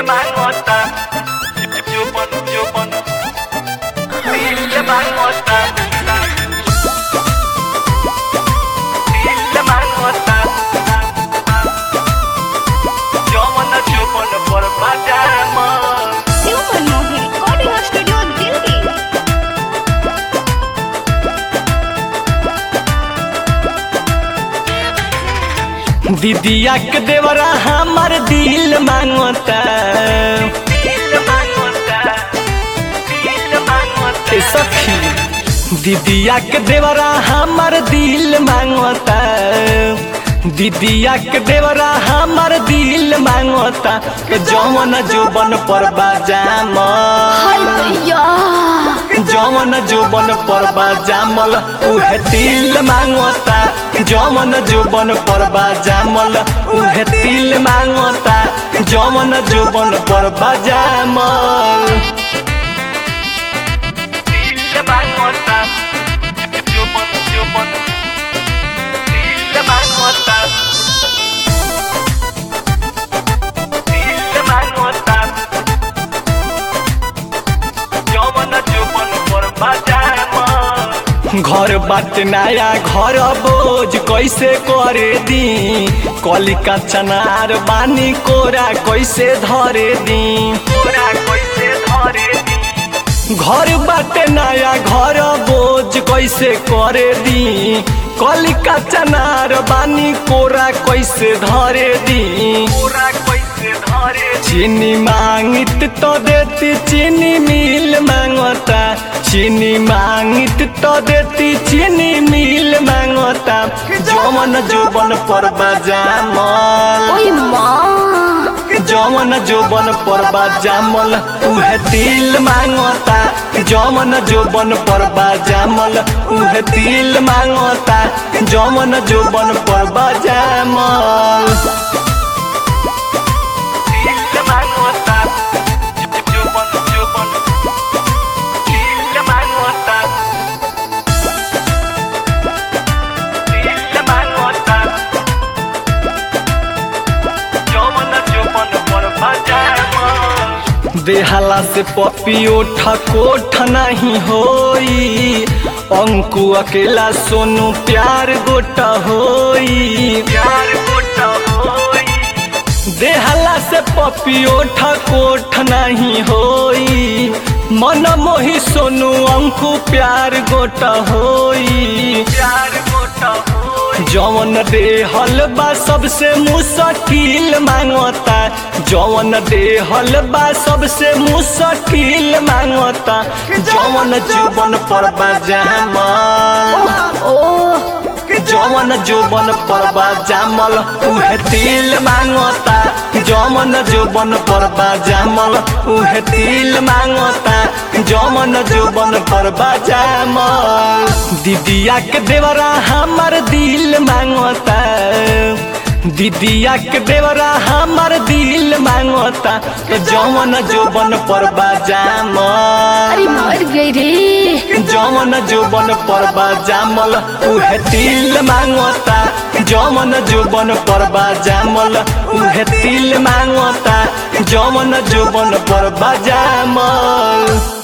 mangota Chupon, chupon Dile mangota Dile mangota Yo mando chupon por pajama Super Mohi Recording Studio Delhi. दीदिया के देवरा हमार दिल मांगता Dile mangota Dile mangota ए सखी दीदिया के देवरा हमार दिल मांगता दीदिया के देवरा हमार दिल मांगता के जवन जोबन पर बाजाम हाय भैया जवन जोबन पर बाजामल उहे दिल मांगता जवन जोबन पर बाजामल उहे दिल मांगता जवन जोबन पर बाजामल Dile mangota Chupon, chupon Dile mangota Dile mangota Yo mando chupon por pajama घर बात नया घर बोझ कैसे करे दी कलिका चनार बानी कोरा कैसे धरे दी पूरा कैसे धरे दी घर बाटे नया घर बोझ कैसे करे दी कलिका चनार बानी कोरा कैसे धरे दी पूरा कैसे धरे दी चीनी मांगित तो देती चीनी मिल मांगता चीनी मांगित तो देती चीनी मिल मांगता जवन जोबन पर बाजामल ओए माँ जवन जोबन पर बाजामल उहे दिल मांगता जवन जोबन पर बाजामल उहे दिल मांगता जवन जोबन पर बाजामल Dile mangota Chupon, chupon Dile mangota Dile mangota Yo mando chupon por pajama देहला से पपियो ठकोठ नहीं होई अंकु अकेला सोनू प्यार गोटा होई प्यार गोटा होई देहला से पपियो ठकोठ नहीं होई मन मोही सोनू अंकु प्यार गोटा होई प्यार गोटा होई जवन देहल बा सबसे मुश्किल मांगता जवन देहल बा सबसे मुश्किल मांगता जवन जीवन पर बाजामल ओ जवन जोबन पर बाजामल उहे दिल मांगता जवन जोबन पर बाजामल उहे दिल मांगता जवन जोबन पर बाजामल दीदिया के देवरा हमर दिल मांगता दीदिया के देवरा हमर दिल मांगता जवन जोबन पर बाजामल अरे मर गई रे जवन जोबन पर बाजामल उहे दिल मांगता जवन जोबन पर बाजामल उहे दिल मांगता जवन जोबन पर बाजामल